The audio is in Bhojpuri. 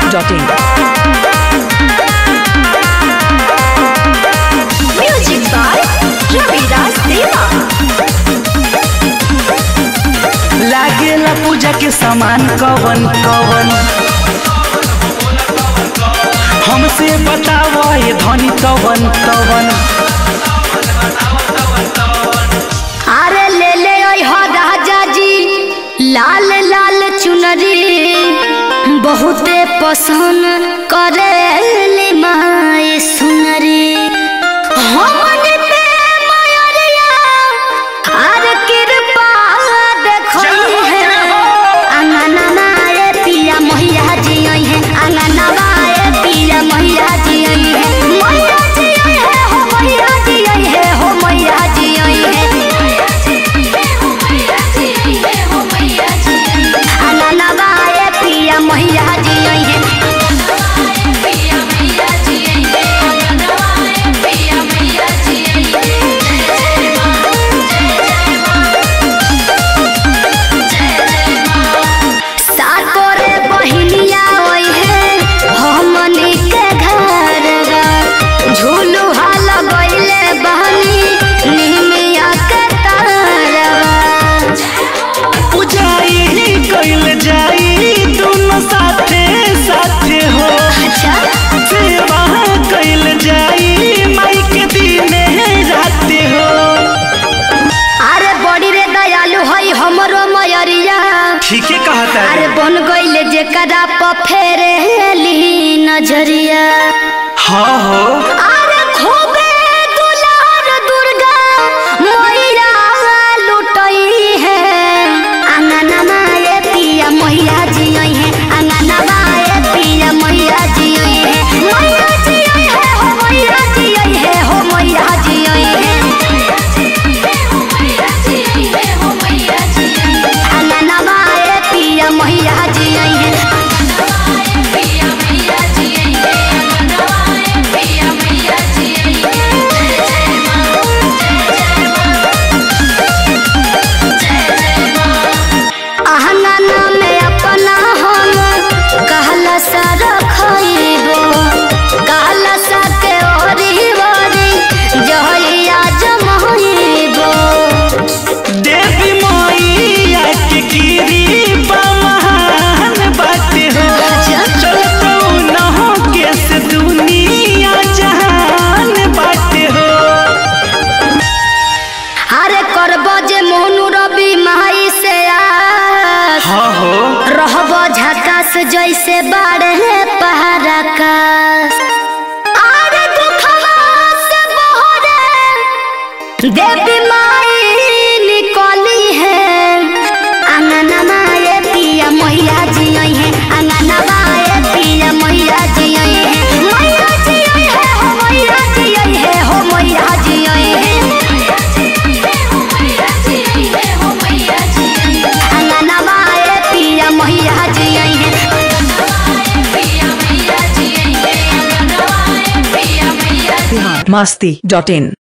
masti.in. Music by Ravidas Deva. लागेला पूजा के सामान कवन कवन हमसे बताव ये धनी कवन कवन अरे ले ले ओय हो राजा जी लाल लाल चुनरी बहुते पसंद करे माए सुनरी हमन पे मयरिया अरे कृपा देखई है अंगना माए पिया मैया जी आई है अंगना माए पिया मैया जी आई है मैया जी आई है हो मैया जी आई है हो मैया जी आई है अंगना माए पिया मैया जी आई है साकोरे बहिनिया ओई है हमनी के घरवा झूलू हाल गइले बहनी निमिया के तरवा पूजाई कइल जाई दोनों साथे साथे हो अच्छा सेवा कइल जाई माई के दिने राते हो अरे बड़ी रे दयालु हई हमरो मयरिया ठीके कहता अरे बन गइले जेकरा प फेरेली नजरिया हाँ हो अरे खूबे दुलार दुर्गा मैया लुटई है अंगना माए पिया मैया जी आई है अंगना माए पिया मैया जी आई है मैया जी आई है हो मैया जी आई है हो मैया जी आई है अंगना माए पिया मैया जी आई है अहंगना में अपना हम कहला सा रखइबो कहला सा के ओरी ओरी जहइया जमइबो देवी मैया के गिरी महान बाटे हो चलतो नहो के से दुनिया जहान बाटे हो अरे करबो जे मोनू रवि माई से आस हाँ हो रहबो झकास जैसे बाढ़े पहाड़ा का अरे दुखवा से बहरे देवी माई निकली है अंगना माए पिया मैया जी आई है अंगना माए पिया मैया जी आई है मैया जी आई है हो मैया जी आई है हो मैया जी आई है अंगना माए पिया मैया जी आई है masti.in.